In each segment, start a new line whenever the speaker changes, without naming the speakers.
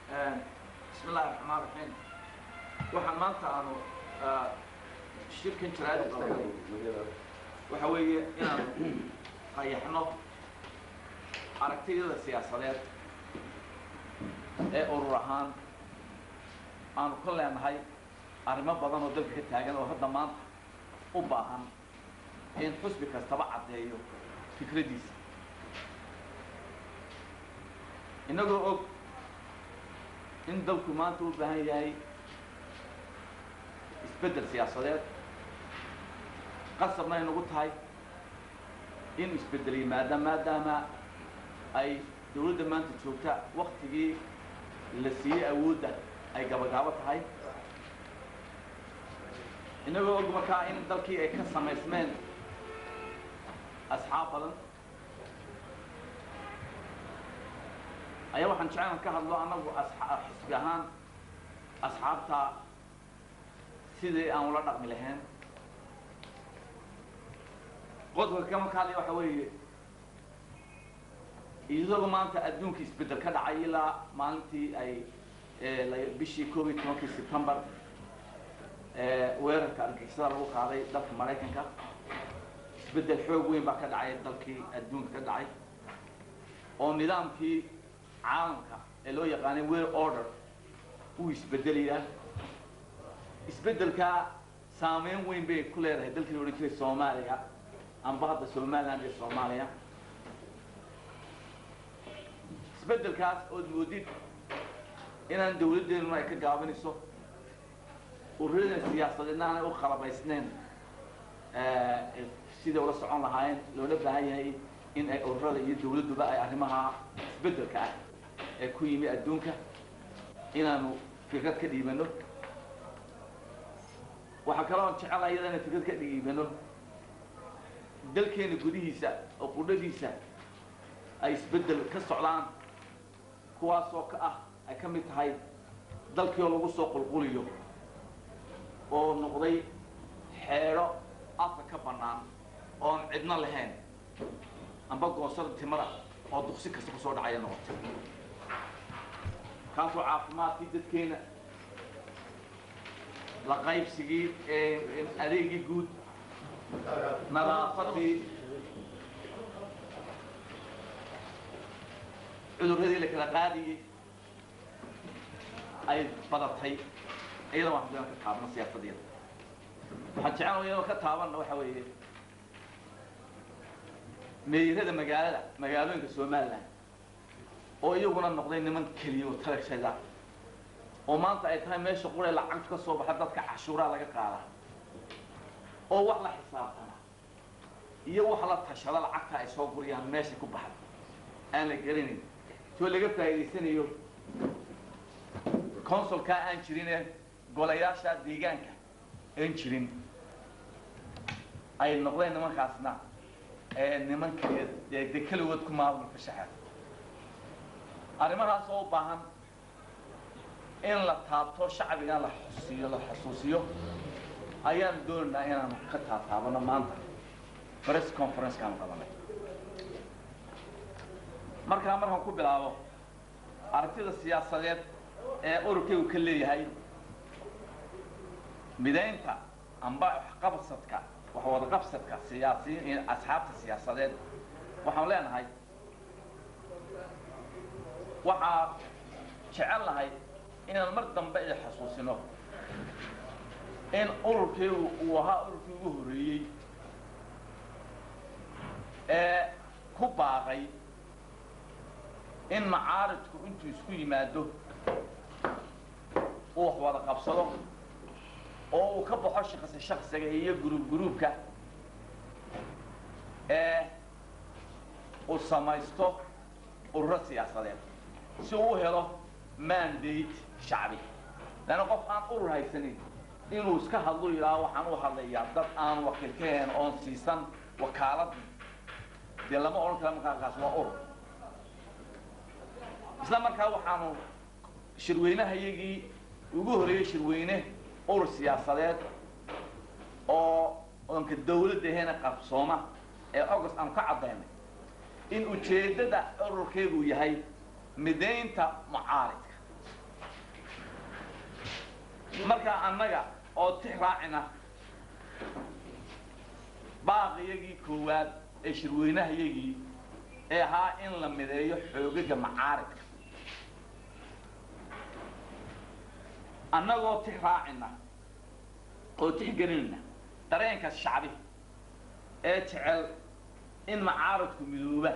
bismi illahi raxmaan raxiim waxaan maanta aanu shirkan jaraa'id qabanay waxa weeye inaanu qayaxno aragtiyada siyaasadeed ee urur ahaan aanu ka leenahay arrimo badan oo dalka ka taagan oo hadda maanta u baahan in xusbi kastaba caddeeyo fikraddiisa innagoo og in dalku maanta u baahan yahay isbeddel siyaasadeed qasabna ay nagu tahay in isbeddel yimaada maadaama ay dawladda maanta joogta waktigii la siiyey awoodda ay gabagaabo tahay innagoo og markaa in dalkii ay ka samaysmeen asxaab badan ayaa waxaan jeclaan ka hadlo annagu xisbi ahaan asxaabta sidii aan ula dhaqmi lahayn qodobka kama ka hadlaya waxa weeye iyadoo maanta adduunka isbeddel ka dhacay ilaa maalintii ay bishii koob iyo tobankii sebtembar weerarka argixisada lagu qaaday dalka maraykanka isbeddel xoog weyn baa ka dhacay dalkii adduunka ka dhacay oo nidaamkii caalamka ee loo yaqaanay world order uu isbedelayaa isbeddelkaa saameyn weyn bay ku leedahay dalkii la odhan jiray soomaaliya amba hadda somaliland iyo soomaaliya isbeddelkaas ood moodid inaan dawladdeennuna ay ka gaabinayso ururadan siyaasadeedna aanay u khalabaysnayn siday ula socon lahaayeen loola baahan yahay in ay ururada iyo dawladduba ay arrimaha isbeddelka ah ee ku yimi adduunka inaanu fikrad ka dhiibano waxaa kaloo jecelahay iyada inaan fikrad ka dhiibano dalkeena gudihiisa oo qudhadiisa ay isbeddel ka socdaan kuwaasoo ka ah ay ka mid tahay dalkii oo lagu soo qulquliyo oo noqday xeedho afka ka bannaan oon cidno lahayn amba goosada timada oo duqsi kasta kusoo dhacaya noqotay kaasoo caafimaadkii dadkeena la qaybsigii adeegii guud nadaafadii cuduradii la kala qaadiyey ay badatay iyada waan hadaan ka taabano siyaasadeeda waxaan jecel iyadoo ka taabanna waxa weeye meeyirada magaalada magaalooyinka somaliland oo iyaguna noqday niman keliya oo talagshada oo maanta ay tahay meesha qura lacagtu ka soo baxa dadka cashuuraa laga qaadaa oo wax la xisaabtama iyo wax la tashada lacagta ay soo guriyaan meesha ku baxda aan la gelinayn soo laga faa'iidaysanayo consulkaa aan jirinee golayaasha deegaanka aan jirin ay noqdeen nimankaasna niman kaliya de keligood ku maamulka shaxeer arrimahaas oo u baahan in la taabto shacbiga la xusiyo la xusuusiyo ayaan doonaynaa inaanu ka taataabano maanta press conferencekaan qabanay markaa markaan ku bilaabo aragtida siyaasadeed ee ururkaygu ka leeyahay midaynta amba waxqabsadka wax wadaqabsadka siyaasiyiin asxaabta siyaasadeed waxaan leenahay waxaa jecel lahay inaan mar dambe i xasuusino in ururkaygu uu ahaa ururkii ugu horreeyey ee ku baaqay in macaaridku intuu isku yimaado uu wax wada qabsado oo uu ka baxo shaqsi shaksiga iyo guruub guruubka ee uu samaysto ururo siyaasadeed si uu u helo mandate shacbi leanna qof aan urur haysanin inuu iska hadlo yidhaaho waxaan u hadlayaa dad aan wakiil ka hayn oon siisan wakaaladii dee lama odhan kara markaakaas waa urur isla markaa waxaanu shirweynahayagii ugu horreeyey shirweyne urur siyaasadeed oo oonka dawladda aheena qabsooma ee august aanu ka caddaynay in ujeeddada ururkeedu yahay midaynta mucaaridka markaa annaga oo tix raacina baaqiyagii koowaad ee shirweynahayagii ee ahaa in la mideeyo xoogaga macaaridka annagoo tix raacina oo tixgelinayna dareenka shacbi ee jecel in macaaridku midooba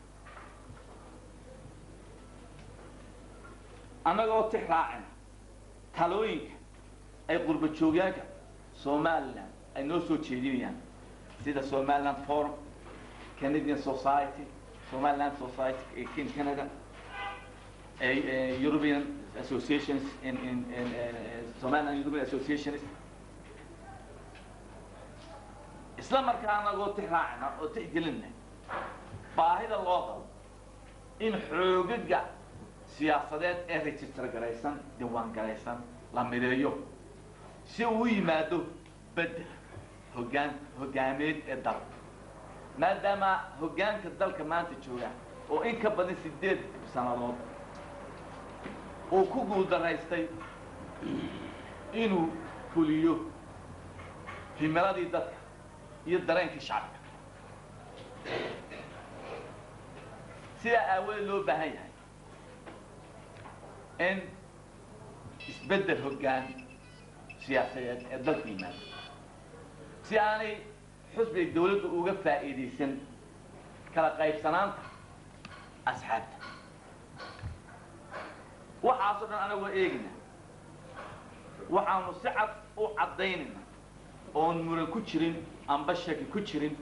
annagoo tix raacina talooyinka ay qurba joogyaanka somalilan ay noo soo jeedinayaan sida somaliland forum canadian society somaliland society in canada european associations in, in, in uh, somaliland european associations isla markaa anagoo tix raacina oo tixgelinna baahida loo qabo in xoogaga siyaasadeed ee register garaysan diiwaan garaysan la mideeyo si uu u yimaado bedel hoggaan hoggaameed ee dalka maadaama hoggaanka dalka maanta jooga oo in ka badan sideed sannadood uu ku guuldaraystay inuu fuliyo himiladii dadka iyo dareenkii shacabka sidaa aawadeed loo baahan yahay in isbeddel hoggaan siyaasadeed ee dalka yimaado si aanay xusbiga dawladda uga faa'iidaysan kala qaybsanaanta asxaabta waxaasoo dhan anagoo eegina waxaanu si cad u caddaynayna oon muran ku jirin amba shaki ku jirin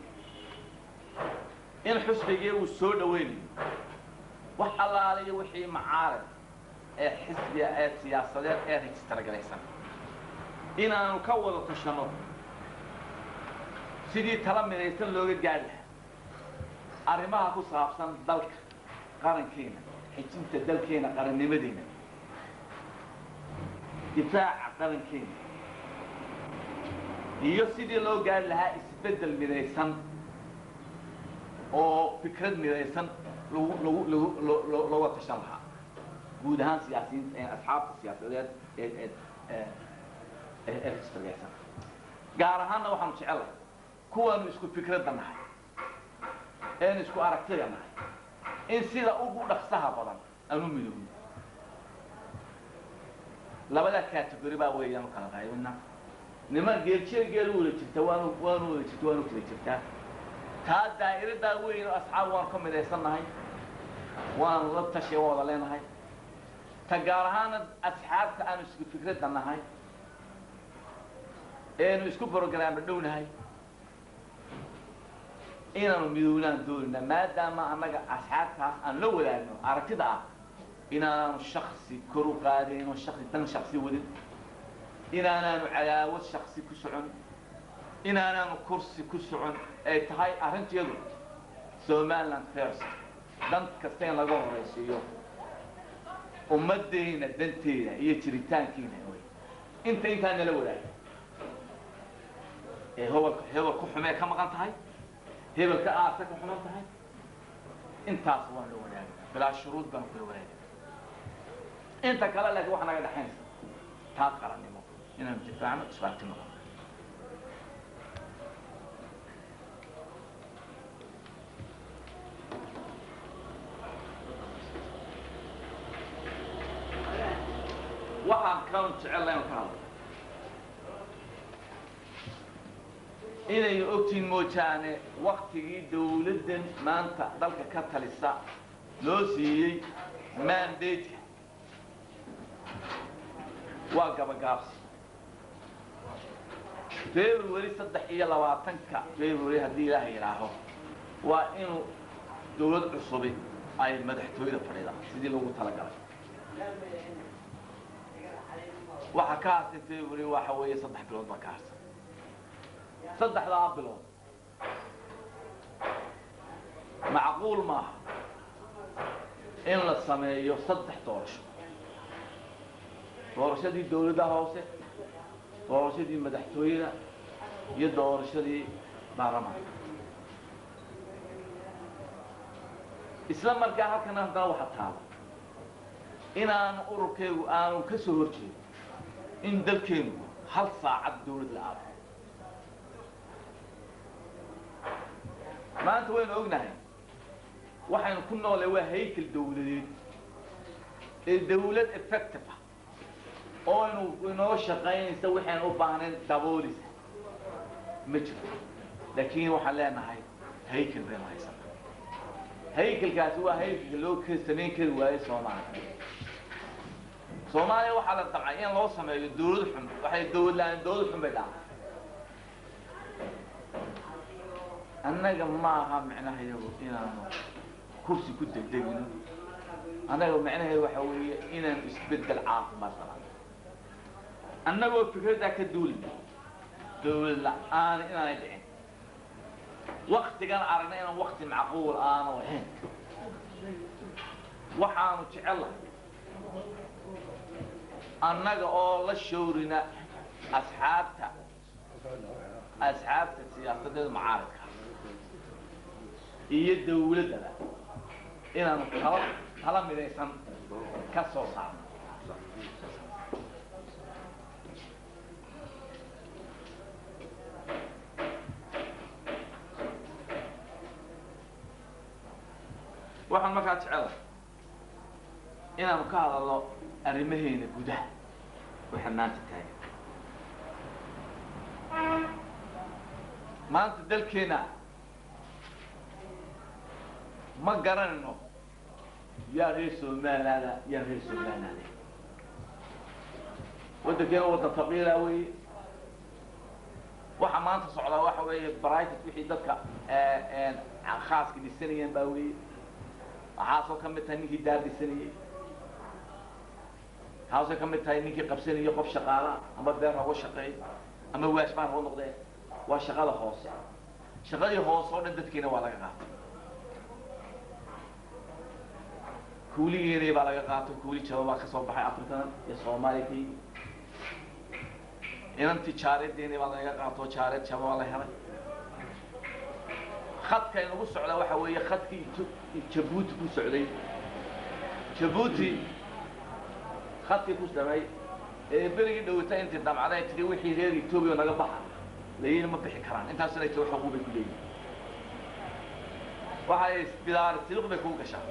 in xusbigii uu soo dhawaynayo wax allaaliyo wixii macaarad ee xisbiga ee siyaasadeed ee register galaysan inaanu ka wada tashanno sidii tala midaysan looga gaari lahaa arrimaha ku saabsan dalka qarankeena xijinta dalkeena qarannimadeena difaaca qarankeena iyo sidii loo gaari lahaa isbeddel midaysan oo fikrad midaysan lagu lagu lagu lo- lo- looga tashan lahaa guud ahaan siyaasiyiinta ee asxaabta siyaasadeed ee ee ee ee ee registergaysan gaar ahaanna waxaanu jecellahay kuwaanu isku fikradda nahay eenu isku aragtida nahay in sida ugu dhaqsaha badan aanu midoobno labadaa category baa weeyaan u kala qaybina niman geeljeer geel u wada jirta waanu waanu wada jirta waanu kala jirtaa taa daa'iradaa weyn oo asxaab waanu ka midaysan nahay waanu la tashi waa wada leenahay ta gaar ahaana asxaabta aanu isku fikradda nahay eenu isku brograama dhownahay inaanu midownaan doonina maadaama annaga asxaabtaas aan la wadaagno aragtida ah inaanaanu shaksi kor u qaadin oo shaksi dan shaksi wadin inaanaanu cadaawad shaksi ku socon inaanaanu kursi ku socon ay tahay arrintiyadu somaliland first dan kasta in laga horaysiiyo ummaddeena danteeda iyo jiritaankiina wey inta intaa nala wadaaga ee hobalka hebel ku xumee ka maqan tahay hebelka aasa ka xuman tahay intaas waan la wadaagay bilaa shuruud baan kula wadaagay inta kale laakiin waxa naga dhexaynaysa taa qarannimo inaanu difaacno isbaarti noqono waxaan kan jecel inu ka hadlo inay ogtiin moojaane waktigii dawladdan maanta dalka ka talisa loo siiyey mandateka waa gabagaabsi february saddex iyo labaatanka february haddii ilaaha yidhaaho waa inuu dawlad cusubi ay madaxtooyada fadhida sidii loogu talagalay waxa ka hartay february waxa weeye saddex bilood baa ka hartay saddexdaa bilood macquul maaha in la sameeyo saddex doorasho doorashadii dawladda hoose doorashadii madaxtooyada iyo doorashadii baarlamaanka isla markaa halkan haddana waxa taala inaanu ururkaygu aanu ka soo horjeedo in dalkeenu hal saacad dawlad la aado maanta waynu ognahay waxaynu ku noolay waa haykel dawladeed ee dawlad effective ah oo inu inoo shaqaynaysa waxaynu u baahnayn daboolisa ma jiro laakiin waxaan leenahay haykel baynu haysanaa haykelkaasi waa haykelka loo k samayn kari waayo soomaaliya soomaaliya waxaa la damcay in loo sameeyo dawlad xun waxay dawlad la-aan dawlad xun bay dhaca annaga maaha micnahayagu inaanu kursi ku degdegino annaga micnaheedu waxa weeye inaanu isbedel caafimaad qabano annagoo fikraddaa ka duulina dawlad la-aan inaanay dhicin waktigan aragna inaan wakti macquul aanu ahayn waxaanu jecellahay annaga oo la shawrina asxaabta asxaabta siyaasadeeda macaaridka iyo dawladdaba inaanu tala tala midaysan ka soo saarno waxaan markaa jecelahay inaanu ka hadalno arrimaheena gudaha waxa maanta taagan maanta dalkeena ma garanayno yaa reer somalilaada yaa reer somalilaada waddankeena waddan faqiira weeye waxa maanta socdaa waxa weeye brightot wixii dadka khaaska dhisanayeen baa weeye waxaasoo ka mid tahay ninkii daar dhisanayey waxaasoo ka mid tahay ninkii qabsanayay qof shaqaala ama beer hooga shaqeey ama waashbaan hoo noqdee waa shaqada hoose shaqadii hoose oo dhan dadkiina waa laga qaatay kuuligeena baa laga qaatay kuuli jaba baa ka soo baxay afrikadan iyo soomaaliya ka yimi inantii jaaredeena baa laga qaato jaareed jaba waa la helay khadka inagu socda waxa weeye khadkii jabuuti ku socday jabuuti khadkii ku samay ee berigii dhawata intii damcday tiri wixii reer etoobiya naga baxa layina ma bixi karaan intaasina ta xuquuq bay ku leeyihin waxay bidaari tiliq bay kugu gashaa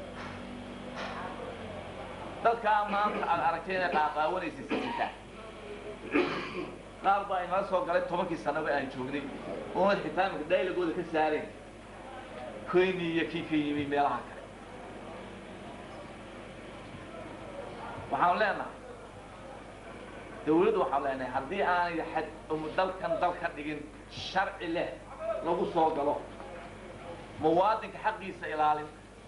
dadkaa maanta aad aragtay inay qaaqaawanaysa sisitaan qaar baa inala soo galay tobankii sanaba aan joognay oona xitaa imika daylagooda ka saareen kenya iyo kii ka yimi meelaha kale waxaanu leenahay dawladdu waxaanu leenahay haddii aanay xad dalkan dal ka dhigin sharci leh lagu soo galo muwaadinka xaqiisa ilaalin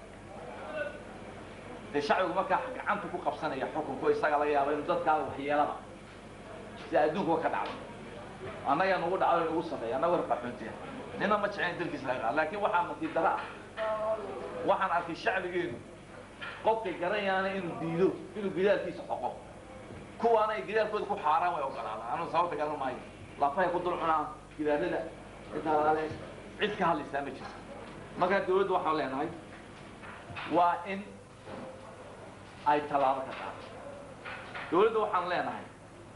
dee shacbigu markaa gacanta ku qabsanaya xukunko isaga laga yaaba inu dadkaada waxyeelaba si adduunkuba ka dhacdo annaga nagu dhacdo nagu sameeya annaga raqaxoontiya nina ma jeclayn dalkiisa laga qaado laakiin waxaa nasiib dara ah waxaan arkay shacbigeenu qofkay garanyaana inuu diido inuu gidaalkiisa xoqo kuwaana ay gidaalkooda ku xaaraan way ogolaadaan anuu sababta garan maayo lafahay ku dul cunaan gidaarada intaale cid ka hadlaysaa ma jirto markaa dawladdu waxaan leenahay waa in ay tallaabo ka qaado dawladda waxaan leenahay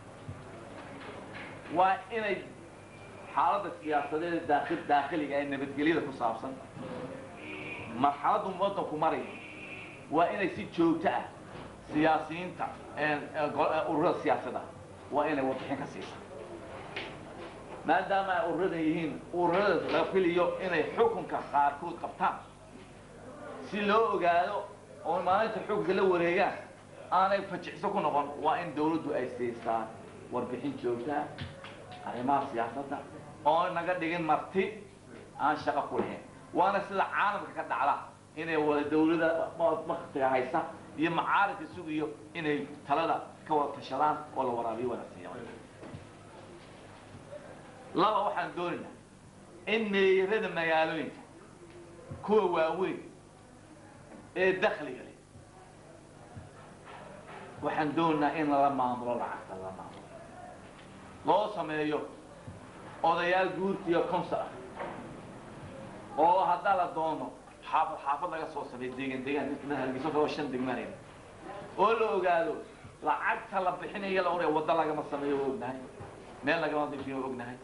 waa inay xaaladda siyaasadeeda daakil daakhiliga ee nabadgelyada ku saabsan marxaladdu waddanku maraya waa inay si joogto ah siyaasiyiinta ururada siyaasadda waa inay warbixin ka siisa maadaama ay ururada yihiin ururada la filiyo inay xukunka qaarkood qabtaan si loo ogaado oo maalinta xukunka la wareegaan aanay fajicso ku noqon waa in dawladdu ay siisaa warbixin joogtaa arrimaha siyaasadda oo naga dhigin marti aan shaqo ku lahayn waana sida caalamka ka dhacda inay wada dawlada waktiga haysa iyo macaaridka sugiyo inay talada ka wada tashadaan oo la waraabiyo wada siiya laba waxaan doonaynaa in meeyarada magaalooyinka kuwa waaweyn ee dakliga leh waxaan doonaynaa in lala maamulo lacagta lala maamulo loo sameeyo odayaal guurtiyo consar ah oo haddaa la doono xaafad xaafad laga soo sameeyo deegan deegaan hargeyso kaloo shan degmanayna oo la ogaado lacagta la bixinayo la oraya waddo lagama sameeyo waa ognahay meel lagama difiyo waa ognahay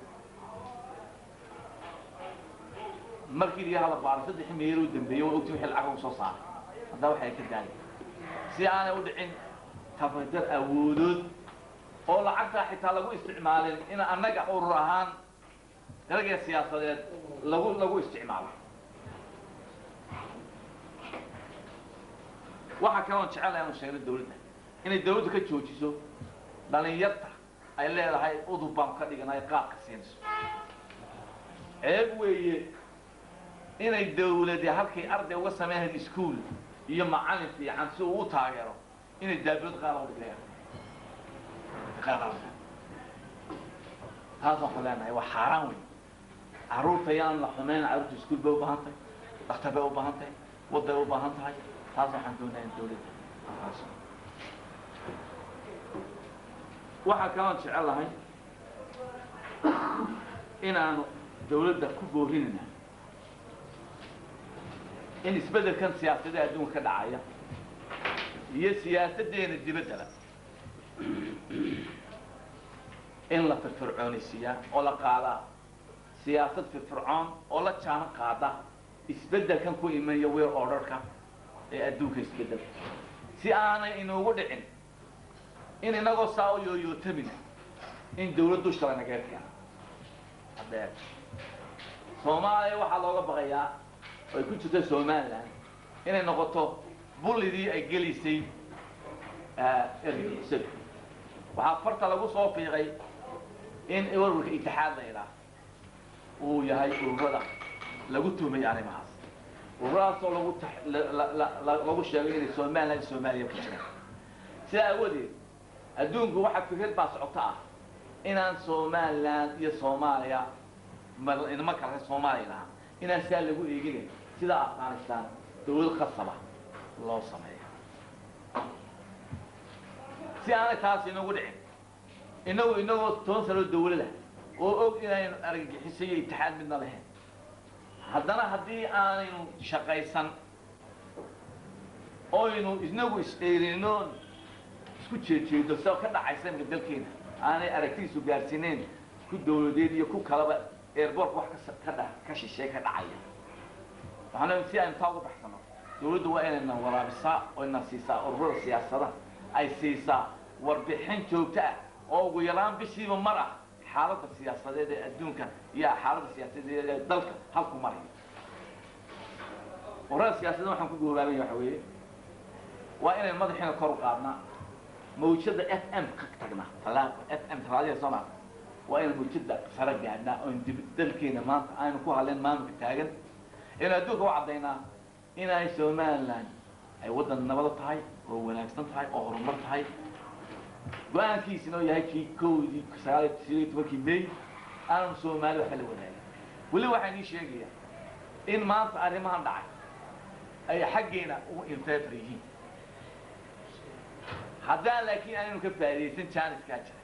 markii laga hala baaro saddex meelo u dambeeyey waa ogti wixii lacag u soo saaray haddaa waxay ka daali si aanay u dhicin tabadar awoodood oo lacagtaa xitaa lagu isticmaalin in annaga urur ahaan dalaga siyaasadeed lagu lagu isticmaalo waxaa kaloon jecel aanu sheegno dawladda inay dawladdu ka joojiso dhalinyarta ay leedahay udub baan ka dhiganay qaadka siinayso ceeb weeye inay dawlade halkay arday uga sameynhayd iskuol iyo macalin fiican si uu u taageero inay daablood qaada u dhigayaan taas waxaan leenahay waa xaaraan wey caruurta yaan la xumeyn caruurta iskuol bay u baahan tahay daktar bay u baahan tahay waday u baahan tahay taas waxaan doonaya in dawladda aaso waxaa kaloon jecel lahay inaanu dawladda ku boorinayna in isbeddelkan siyaasadda adduunka ka dhacaya iyo siyaasaddeena dibaddaba in la firfircoonaysiiyaa oo la qaadaa siyaasad firfircoon oo la jaano qaada isbeddelkan ku imanaya weer orarka ee adduunka isbeddel si aanay inuugu dhicin in inagoo saa u yooyootamina in dawlad dusha lanaga keeno haddee soomaaliya waxaa looga baqayaa oo ay ku jirta somaliland inay noqoto bullidii ay gelisay ergixisadu waxaa farta lagu soo fiiqay in warwarka itixaad la idhaah uu yahay ururada lagu tuhmay arrimahaas ururadaasoo lagu lagu sheegay inay somaliland iyo soomaaliya ku jiraan sidaa aawadeed adduunku waxaa fikrad baa socoto ah inaan somaliland iyo soomaaliya inama kala soomaaliya lahaa inaan sidaa lagu eeginayn sida afghanistan dawlad khasaba loo sameeyo si aanay taas inagu dhicin inagu inagoo toban sanoo dawlada oo og inaynu argagixiso iyo itixaad midna lahayn haddana haddii aanaynu shaqaysan oynu inagu is-eerino isku jeejeedo sida ka dhacaysa imka dalkeena aanay aragtidiisu gaarsiinayn ku dawladeed iyo ku kalaba airbortka wax ka dha ka shisheey ka dhacaya waxaan si aynu taa uga baxsano dawladdu waa inayna waraabisaa oo ina siisaa ururada siyaasada ay siisaa warbixin joogto ah oo ugu yaraan bishiiba mar ah xaaladda siyaasadeed ee adduunka iyo xaaladda siyaasadeed ee dalka halku maraya ururada siyaasadeed waxaan ku goobaabaya waxa weeye waa inay madaxiina kor u qaadnaa mawjada f m ka tagnaa talaa f m talaadada soo maa waa inaan mawjada sare gaadhnaa oon dib dalkeena maanta aynu ku hadleen maamulka taagan inuu adduunka u caddaynaa inay somaliland ay waddan nabado tahay oo wanaagsan tahay oo horumar tahay go-aankiisina oo yahay kii kowdii sagaal sideed tobankii may aanu soomaali waxba la wadaagin weli waxaan ii sheegayaa in maanta arrimahan dhacay ay xaggeena ugu infeefar yihiin haddaan laakiin aanaynu ka faa'iidaysan jaaniskaa jira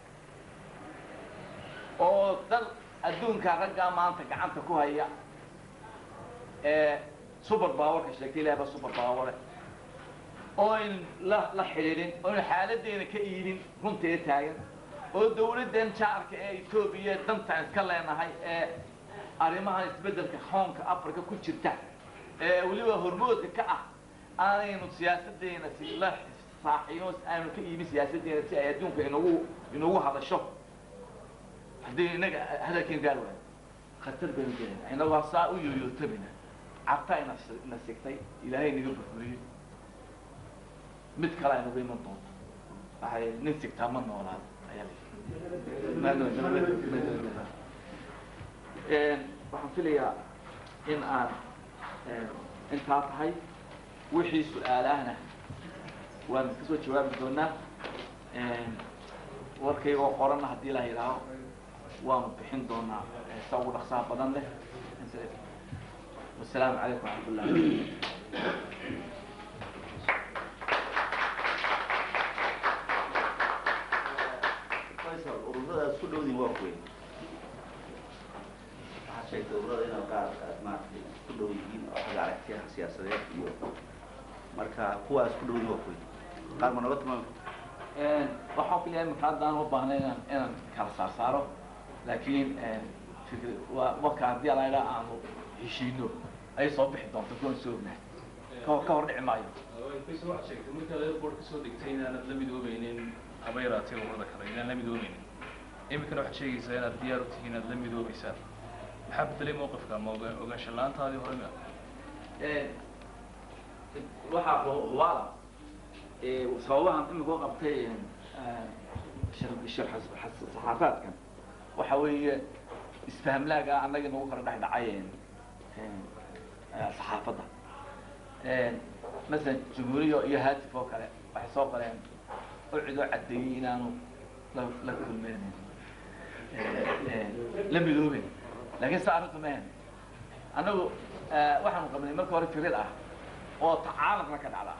oo dal adduunka raggaa maanta gacanta ku haya ee subar baawarka sheegtay ilahay baa subar baaware oo ayn la la xidhiidhin oon xaaladeena ka iibin runteeda taagan oo dawladdan jaarka ee etoobiya danta aan iska leenahay ee arrimahan isbeddelka hoonka africa ku jirta ee weliba hormoodka ka ah aanaynu siyaasadeena si la saaxiino aanu ka iibin siyaasadeena si ay adduunka inagu inagu hadasho haddii inaga hadalkeen gaar waayo khatar baynu gelayna inagoo saa u yooyootamina cabta ina ina sigtay ilaahay naga burburiyey mid kale ay nagu iman doonto waxay nin sigtaa ma noolaado ayaa la waxaan filayaa in aan intaa tahay wixii su-aalahna waan kasoo jawaabi doonaa warkaygoo qoranna haddii la yidhaaho waanu bixin doonaa sa ugu dhaqsaha badan leh wasalaamu calaykum waraxmat ullahi
ururada isku dhowdin waa kuwe waxaad sheegtay ururada inaa qaar aad maaragtay isku dhow yihiin oo xagga aragtiyaha siyaasadeed iyo marka kuwa isku dhowdin waa kuwe qaar ma naga tilmaami
waxaa kaliya imika haddaan u baahnay inaan inaan kala saarsaaro laakiin fikr waa marka haddii alaydha aanu heshiino ay soo bixi doonto kuwan soo ognahay ka ka hor dhici maayo
faysal waxaad sheegtay markaad airport ka soo degtay inaanad la midoobeynin haba yaraatee ururada kale inaan la midoobeynin iminkana waxaad sheegaysaa inaad diyaar u tihiin inaad la midoobeysaan maxaa bedelay mowqifka ma oga- ogaansho la-aantaadii hore ma
waxaa hubaala sababahan imika u qabtay saxaafaadkan waxa weeye isfahmlaaga annagii nagu kala dhex dhacay saxaafadda masalan jumhuuriya iyo haatif oo kale waxay soo qoreen ucidoo caddeeyey inaanu la la kulmeynin la midooben laakiin sa arrintu mehen annagu waxaanu qabnay marka hore firid ah oo ta caalamkana ka dhacda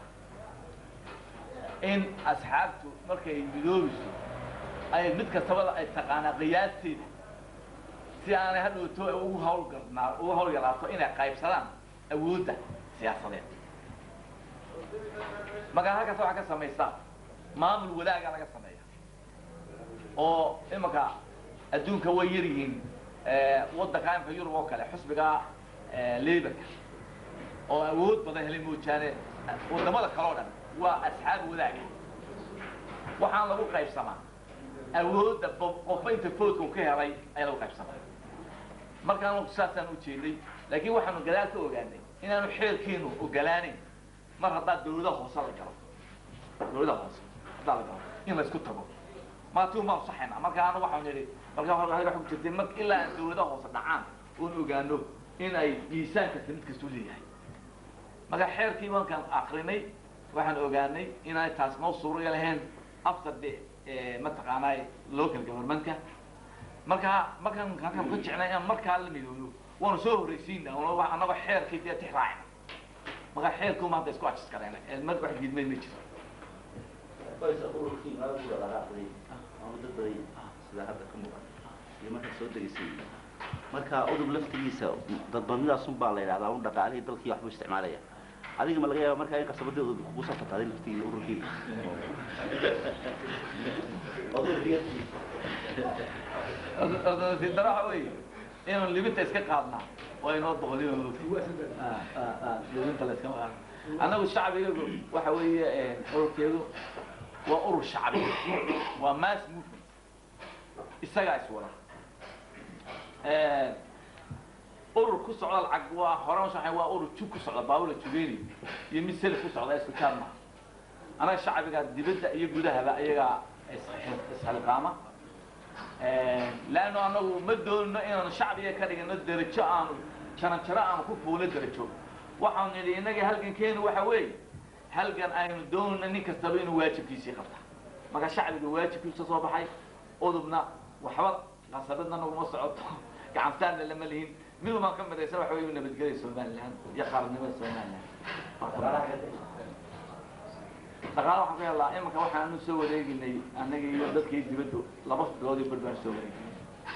in asxaabtu markay midoobiso ay mid kastaba ay taqaanaa qiyaasteeda si aanay hadhowto ugu hawlgalnaa ugu hawlgalaato inay qaybsadaan awoodda siyaasadeed markaa halkaas waxaa ka samaysaa maamul wadaaga laga sameeya oo imanka adduunka way yar yihiin waddanka imika yurub oo kale xusbiga laborka oo awood badan helay moojaane wadamada kale o dhan waa asxaab wadaaga waxaan lagu qaybsamaa awoodda bo- qofba inta foodka uu ka helay ayaa lagu qaybsamaa markaan saasaan ujeeday laakiin waxaanu gadaal ka ogaanay inaanu xeelkeenu ogolaaneyn mar haddaa dawladaha hoose la galo dawladaha hoose haddaa la galo in la isku tago maatiu maanu saxayna marka anu waxaan nidhi marka waxa ku jirtay mar ilaa aan dawladaha hoose dhacaan oon ogaano in ay miisaan kasta mid kastuu leeyahay marka xeerkii markaan akrinay waxaan ogaanay inaanay taas noo suuraga lahayn after the mataqaanaa local governmentka markaa markaan halkaan ka jecnay inaan markaa la midoono waanu soo horreysiina annagoo xeerkii dee tix raacina markaa xeerku maanta isku ajis kareen mar wax diidmay ma jiro
qoysa ururkii maa ugu dhaqaaqday ama dad baday sida hadda ka muuqan iyo markaa soo degaysay marka udub laftigiisa dadbadnidaasun baa la yidhahdaa un dhaqaalihii dalkii waxbuu isticmaalaya adiga ma laga yaaba markaa in qasabadii udub kugu soo fataaday laftigii ururkii
dara waxa weeye inaan libinta iska qaadnaa waa inoo boqoliyo libinta la iska qaadna annagu shacbigagu waxa weeye ururkeedu waa urur shacbi waa mass movement isagaa iswada urur ku socda lacag waa hore ushaxay waa urur jug ku socda baabula jugeyni iyo mid selif ku socda isku jaad maaha annaga shacbiga dibadda iyo gudahaba iyagaa isxilqaama leanno anagu ma doonino inaanu shacbiga ka dhigino derajo aanu jaran jaro aanu ku fuulo derajo waxaanu nidhi innaga halgankeenu waxa weeye halgan aynu doonino nin kastaba inuu waajibkiisii qabta marka shacbiga waajibkiisa soo baxay udubna waxba qasabadna naguma socoto gacansaarna lama lihin mid umaan ka midaysan waxa wey nabadgelya somaliland iyo qaranimada somaliland dhaqaala waxaan ka helaa imanka waxaanu soo wareeginay annaga iyo dadkii dibaddu laba bilood iyo bar baan soo wareeginay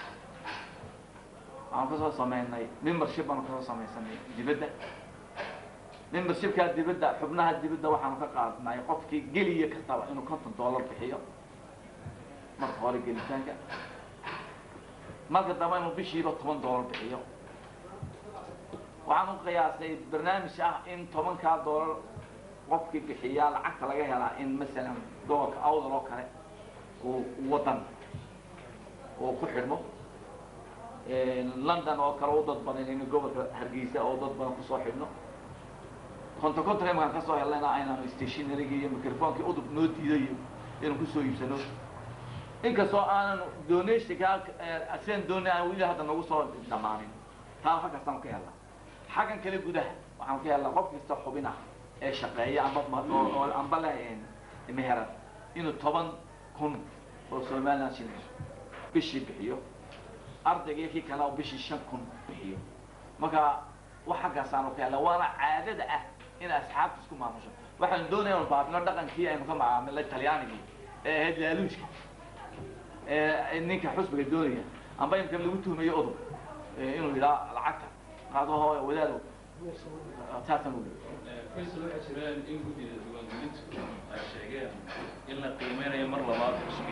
waxaan kasoo sameynay membership baanu kasoo samaysanay dibadda membershipkaa dibadda xubnaha dibadda waxaanu ka qaadnay qofkii geliya kastaba inuu konton dollar bixiyo marka hore gelitaanka marka dambe inuu bishiiba toban dollar bixiyo waxaan u qiyaasay barnaamij ah in tobankaa dollar qofkii bixiyaa lacagta laga helaa in masalan gobolka awdal oo kale uu wadan oo ku xidhmo london oo kale u dad badan in gobolka hargeysa oo dad badan kusoo xidhno konton konton imankaan kasoo helnayna aynaanu stationarygii iyo microfonkii udub noo diiday inaan kusoo iibsano inkastoo aanan donationka asian dooni aan weli hadda nagu soo dhamaanin taa halkaasaan ka helnaa xaggan kale gudaha waxaan ka helnaa qof kasta xubin ah ee shaqeeya amba oo amba leh meheran inuu toban kun oo somaliland shilin bishii bixiyo ardayga kii kale oo bishii shan kun bixiyo marka wax xaggaasaanu ka helnaa waana caadada ah in asxaabta isku maamusho waxaan doonaya inu baabino dhaqankii aynu ka macaamilay talyaanigii ee ahayd laaluujka ninka xusbiga doonaya amba imka lagu tuhmayo odog inuu yidhaa lacagta qaado wadaado saasaan uli
faysal waxaa jiraan in guddida diiwaangelintu ay sheegeen in la qiimeynayo mar labaad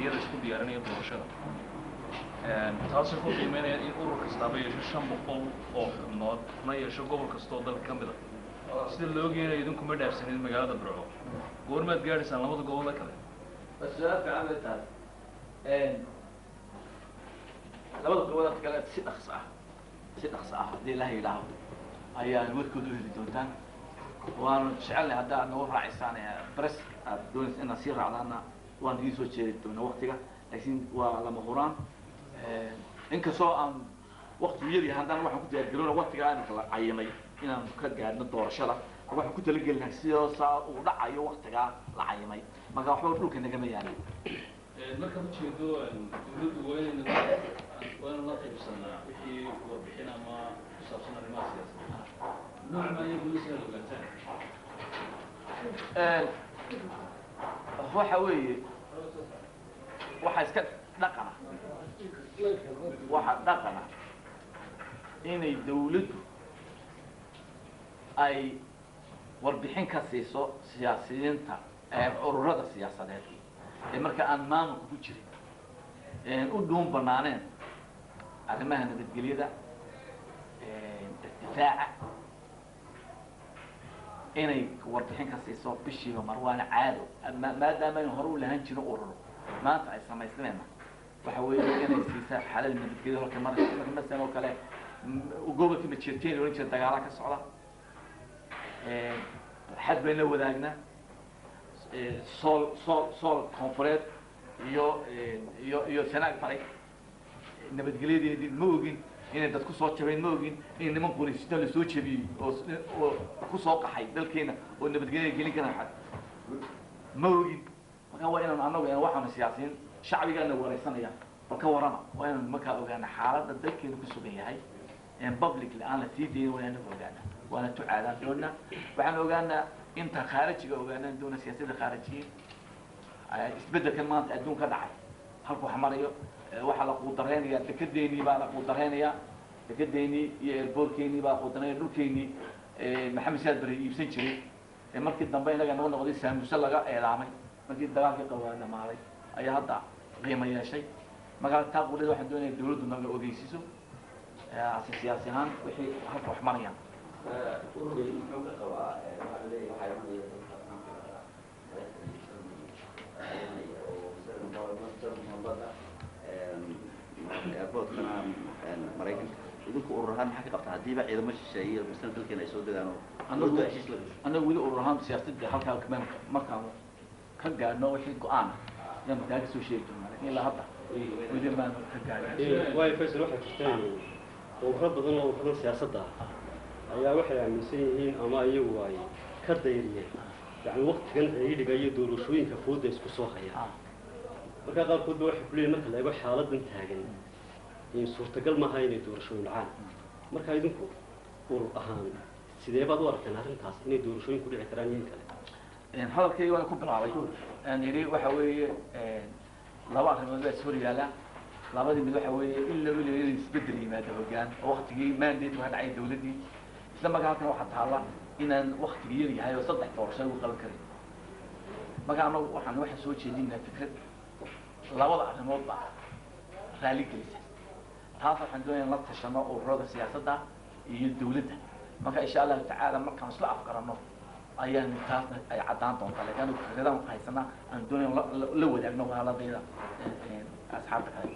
diyaarinayo doorashada taasoo ku qiimeynayaan in urur kastaaba yeesho shan boqol oo xubnood na yeesho gobol kasta oo dalka ka mid a sida loo geenayo idinkuma dhaafsanin magaalada burco goormaad gaadhaysaan labada gobolle kale
su-aal fiican bay tahay labada goboleed kale si dhaqso ah si dhaqso ah haddii ilaha yidhaaho ayaan warkooda u heli doontaan waanu jecelnahay hadda aad nagu raacisaan bres aad doonaysa inaad sii raacdaana waan idiin soo jeedi doonaa waktiga laakiin waa lama huraan inkastoo aan waktigu yar yahay haddana waxaan ku diyaargarowna waktiga aanka la cayimay inaan ka gaadhno doorashada waxaan ku talagelinahay sidoo saa uu dhacayo waktigaa la cayimay marka waxba dhulka nagama yaalin
markaad ujeedo dawladdu waa inayna waa inaan la qaybsanaa wixii warbixin ama ku saabsan arrimaha siyaasadda nooc ma ayay dawladda inaad ogaataan
waxa weeye waxa iska dhaqana waxa dhaqana inay dawladdu ay warbixin ka siiso siyaasiyiinta ururada siyaasadeed ee marka aan maamulka ku jirin u dhuun banaaneen arrimaha nabadgelyada difaaca inay warbixin ka siiso bishiiba mar waana caado ma- maadaama aynu hore u lahaan jiro ururo maanta ay samaysnayna waxa weeye inay siisaa xalal nabadgelyo halka mar marka masalan oo kale m- gobolkii majeerteen ohan jira dagaala ka socda xad bayna wadaagnaa sool sool sool koonfureed iyo iyo iyo sanaag faray nabadgelyadeedii ma ogin inay dad kusoo jabeen ma ogin in niman qorisita lasoo jabiyey oo s- oo kusoo qaxay dalkeena oo nabadgelyada gelin kara xad ma ogin marka waa inaan anagu een waxaanu siyaasiyiin shacbigaana wareysanaya bal ka warama waa inaan markaa ogaana xaaladda dalkeenu ku sugan yahay en publicly aan la sii dayin waa inaanu ogaana waana tucaadaan doonaa waxaan ogaanaa inta khaarijiga ogaanaan doona siyaasadda khaarijiyiin isbeddelkan maanta adduunka dhacay halku wax marayo eh, waxaa la quudareynaya dekedeenii baa la quudareynayaa dekedeenii iyo airboortkeenii baa la quudareynaya dhulkeenii eh, maxamed saad bari iibsan jiray ee markii dambe inaga naga noqday saamuse laga eedaamay markii dagaalkii qabaa dhamaaday ayaa hadda qiimo yeeshay markaa taa quleed waxaan doonaya dawladdu naga ogeysiiso eh, ase siyaasi ahaan wixii halka wax marayaan
ururka muxuu ka qabaa waxaa leeyahay waxaa imanaya dadka oo airportkana maraykanka idinku urur ahaan maxaa ka qabtaa haddiiba ciidamo shisheeye iyo masala dalkeena ay soo degaan oo
Anagu-
dawladdu heshiis la gasho
annaga weli urur ahaan siyaasadda halkaa kama markaan ka gaadhno wixii go-aan ayaan markaa ka soo sheegi doonaa lakin ilaa hadda weli maan ka gaadhin
waayo faysal waxay jirtaan ururo badan oo ururada siyaasadda ah ayaa waxay aaminsan yihiin ama iyagu ay ka dayriyeen yacni waktigan ciidhiga iyo doorashooyinka fooda isku soo hayaan markaa qaarkood ba waxay kuleeyihin marka la eego xaaladan taagan in suurtagal maaha inay doorashooyin dhacaan marka idinku urur ahaan sidee baad u aragteen arrintaas inay doorashooyin ku dhici karaan iyo in kale
hadalkayga waan ku bilaabay aan yidhi waxa weeye laba arrimood baa is hor yaala labadii mid waxa weeye in la weliyo inay isbedel yimaado hoggaan oo waktigii mandate waa dhacay dawladdii isla markaa halkan waxaa taalla inaan waktigii yar yahay oo saddex doorasho lagu qaban karin marka anagu waxaan waxaan soo jeedinaa fikrad labada arrimood baa raali gelisa taas waxaan doonaya in la tashano ururada siyaasadda iyo dawladda marka insha allahu tacaala markaan isla afgarano ayaan taasna ay caddaan doontaa lakin anigu fikradaan ku haysanaa aan doonaya in la- la- la wadaagno walaaladayda asxaabta kale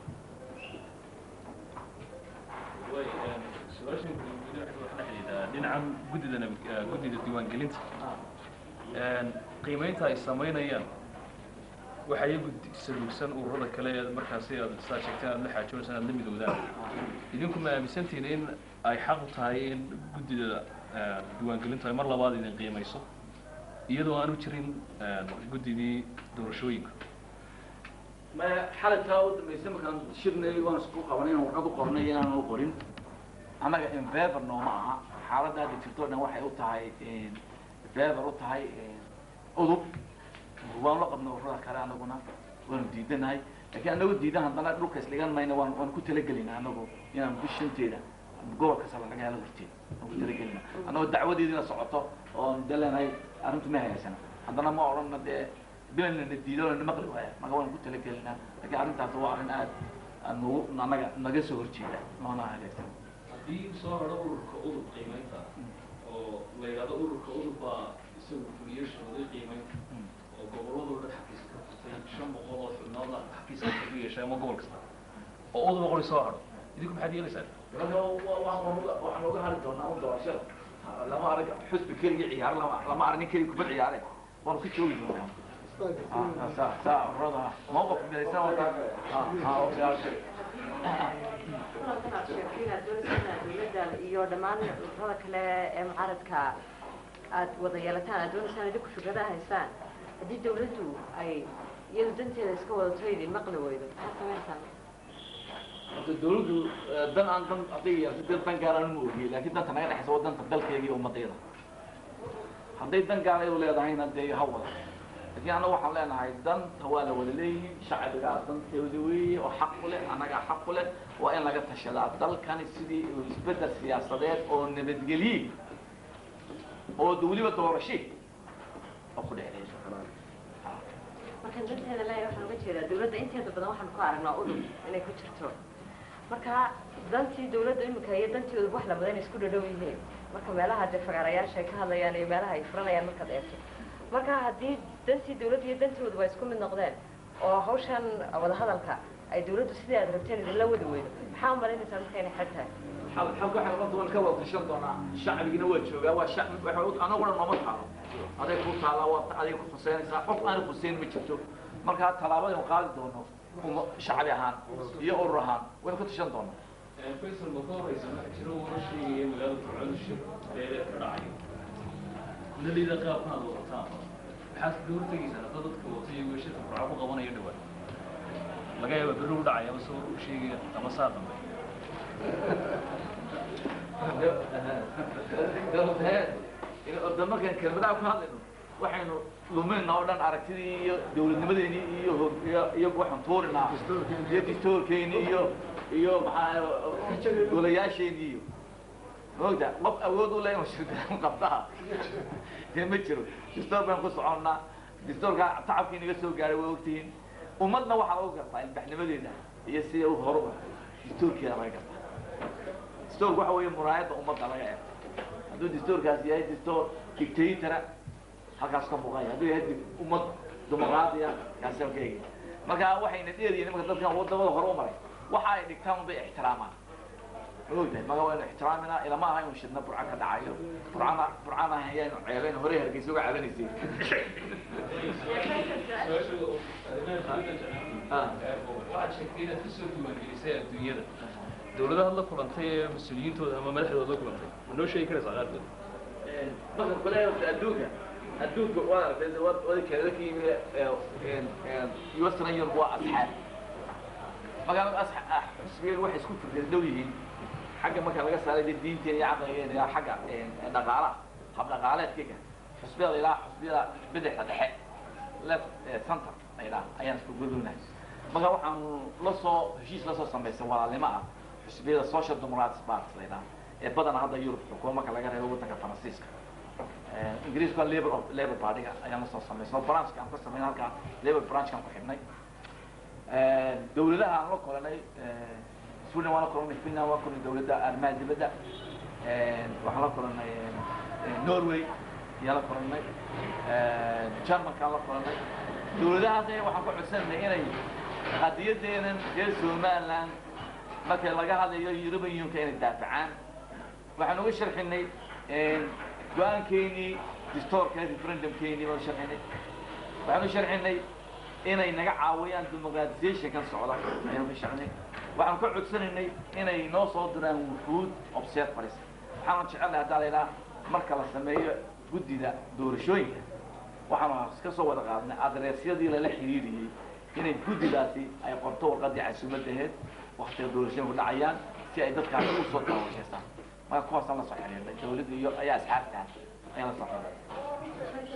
way su-aashan guud waxay wax la xidhiidhaa dhinacan guddida nabad- eh, guddida diiwaangelinta qiimeynta ay samaynayaan waxaa iyagu saluugsan ururada kale ee markaasi aad saa sheegteen aad la xaajoonaysan aad la midoodaan idinku ma aaminsantihin in ay xaq u tahay in guddida eh, diiwaangelintu ay mar labaad idin qiimayso iyadoo aanu jirin eh, guddidii doorashooyinka
ma xaladkaa u dambaysa markaan shirnay waan isku qabanay inaan warqad u qornay inaan u qorin annaga invever nooma aha xaaladda hadda jirto o dhan waxay u tahay invever u tahay udub waan la qabna ururada kale anaguna waanu diidanahay laakiin anagu diidan haddana dhulka isligan mayna waan waan ku talagelinaa anagu inaan bishanteeda gobolka sala laga helo horteeda waan ku talagelina annagoo dacwadeediina socoto oon de leenahay arrintu ma hayaysana haddana ma odhanna dee bilana na diido na maqli waaya marka waan ku talagelinaa laakiin arrintaas waa arrin aad aad nagu anaga naga soo horjeeda noona hagaagsan
haddii soo haro ururka udub qiimaynta oo la yidhahdo ururka udub baa isagu fuliyo shuruuday qiimaynta oo gobolladoo dhan xafiis ka furtay shan boqol oo xubnoodna xafiiska ku yeeshay ama gobol kasta oo udub qori soo haro idinku maxaad yeelaysaan
waxaan uga hari doonaa un doorashada lama arag xusbi keligii ciyaar lama lama arag nin keligii kubad ciyaare waanu ka joogi doonaa saa saa urada mawqif midaysan wata
kulankan aad sheegtay inaad doonaysaan dowladda iyo dhammaan ururada kale ee mucaaradka aad wada yeelataan aad doonaysaan idinku fikradaha haysaan haddii dawladdu ay iyadu danteeda iska wadato idin maqli weydo maxaad samaynaysaa
horta dawladdu dan aan dan hadday yeelto dan dan gaar aan ma ogiye laakiin danta naga dhexaysa waa danta dalkayga iyo ummadayda hadday dan gaar ayadu leedahayna dee ha wada laakiin annaga waxaan leenahay danta waa la wada leeyihiin shacbigaa danteeda weeye oo xaq u leh annagaa xaq u leh waa in laga tashadaa dalkani sidii uu isbeddel siyaasadeed oo nabadgelye oo de weliba doorashe oo ku dhexeeya
markaan danteeda leeyahay waxaan uga jeedaa dawladda inteeda badan waxaan ku aragnaa udub inay ku jirto marka dantii dawladda imika iyo dantii udub wax lamada inay isku dhadhow yihiin marka meelaha dee fagaarayaasha ay ka hadlayaan iyo meelaha ay furanayaan markaad eegto marka haddii dantii dawladda iyo dantii udub ay isku mid noqdeen oo hawshan wadahadalka ay dawladdu sidii aad rabteen idinla wadi weydo maxaa umalaynaysaa marka inay xag tahay
xalka waxay noqon doona ka wada tashan doonaa shacbigina waa joogaa waa shacbi waxa anaguna nooma taalo aday ku taala waa aday ku khuseynaysaa qof aan khuseyn ma jirto markaa tallaabadaynu qaadi doono uma shacbi ahaan iyo urur ahaan waynu ka tashan doonaa
faysal ma ka horeysa waxaa jira warar sheegaya magaalada fircoon shir beeleed ka dhacayo kulaleyda qaabkan aad wadataan maxaad kaga hortegaysaan hadda dadka wata iyagoo shirka fircoon ku qabanaya dhawaan laga yaaba berri u dhacaya ama soo u sheegaya ama saa dambe
orda markaan kelmadaha ku hadlayno waxaynu luminaa oo dhan aragtidii iyo dawladnimadeenii iyo hor- iyo iyo waxaan tuurinaa iyo distoorkeeni iyo iyo maxaa golayaasheenii iyo maogta qof awood u leh inuu shirkaan qabtaa dee ma jiro distoor baan ku soconnaa distoorka tacabkii naga soo gaaray waa ogtihiin ummadna waxaa lagu gartaa ilbaxnimadeeda iyo sida u horuba distoorkeeda laga gartaa distoorku waxa weeye muraayadda ummadda laga eego hadduu distoorkaas yahay distoor dictatora halkaas ka muuqanya hadduu yahay di- ummad dimuqraadiya kaasi halka eegi marka waxayna dheeriyiin nimanka dadkan wadamada hore u maray waxa ay dhigtaan unbay ixtiraamaan ma ogtahay maga waynu ixtiraaminaa ilama aha inuu shidna burca ka dhacayo burcana burcana ayaanu ceebayn hore hargeysa uga caabanaysay
waxaad sheegtay inaad kasoo diiwaangelisay adduunyada dawladahaad la kulantay ee mas-uuliyiintooda ama madaxdooda la kulantay ma noo sheegi karaysaa qaarkood
marka kale adduunka adduunka waa aragtay wadi kale ka yimi western Europe waa asxaab magaalada asxaab xisbigeedu waxay isku firdeen dhow yihiin xagga marka laga saaray dee diinteena iyo caqligeena iyo xagga dhaqaalaha hab dhaqaaleedkayga xusbiyada ilaa xusbiyada bidixda dhexe left center la yidhaha ayaan isku gudubnahay marka waxaan la soo heshiis la soo samaysay walaalnimo ah xusbiyada social democratic party la yidhaha ee badana hadda Europe xukuuma marka laga reebo waddanka Faransiiska ingiriisku waa labor of labor party ayaan la soo samaysay oo branchka aan ka samaynay halka labor branchkan ku xidhnay dawladaha aan la kulanay Sweden waan la kulanay Finland waan kulanay dawladda arrimaha dibadda waxaan la kulanay Norway ayaan la kulanay Germankaan la kulanay dawladahaas waxaan ku codsanay inay qadiyadeedan reer Somaliland marka laga hadlayo European Union inay daafacaan waxaan uga sharxinay go-aankeenii distoorka referendumkeenii baan sharxinay waxaan u sharxinay inay naga caawiyaan democratization-kan socda ayaan ka sharxinay waxaan ka codsanaynay inay noo soo diraan wufuud observers waxaan jecelnahay haddaa la yidhaha marka la sameeyo guddida doorashooyinka waxaan ka soo wada qaadnay adreesyadii lala xiriiriyey inay guddidaasi ay qorto warqadii casuumadaheed waktiga doorashooyinku dhacayaan si ay dadkaasi u soo taawashaystaan marka kuwaasaan la soo xiriirnay dawladda iyo ayaa asxaabtaa ayaan la soo xiriirnay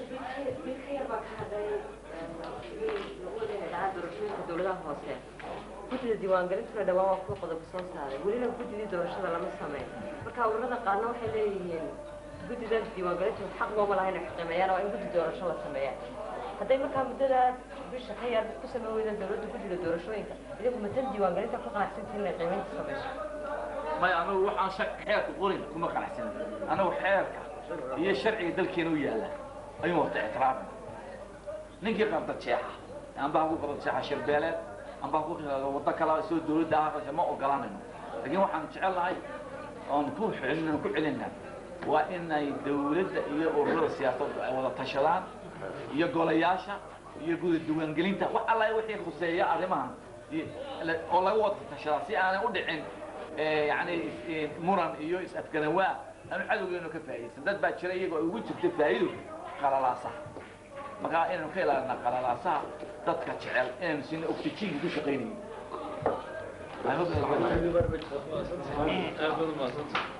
dowladaha hoose guddida diiwaangelintuna dhawaan waa kuwa qodob soo saaray welina guddidii doorashada lama sameyn marka ururada qaarna waxay leeyihiin guddida diiwaangelintu xaq looma laha inay qiimeeyaan oo in guddi doorasho la sameeyaan hadday markaa muddadaas bisha ka yar ku samey weyda dawladda ku jiro doorashooyinka idinku matan diiwaangelinta ku qanacsantiin inay qiimaynta samayso
maya anagu waxaan shak xeerka qorin kuma qanacsan anagu xeerka iyo sharciga dalkeena u yaalla ayuu wata ictiraafna ninkii qabda jeexa amba ha ku qabda jeexa shirbeeleed amba ha ku qado waddo kala soo dawladda ah ma ogolanayno laakiin waxaan jecelnahay oon ku celin ku celinaa waa inay dawladda iyo ururada siyaasaddu ay wada tashadaan iyo golayaasha iyo guda diiwaangelinta wax alla wixii khuseeya arrimahan iyo- oo laga wada tashadaa si aanay u dhicin eh, yacni is- eh, muran iyo is-afgarawaa aanu cadowgeenu ka faa'iidaysan dad baa jira iyagoo ay ugu jirta faa'iido qalalaasaha markaa inaynu ka ilaalina qalalaasaha dadka jecel inaynu sina oxygenka ku shaqaynayo I hope that-
aad baad umahadsantahay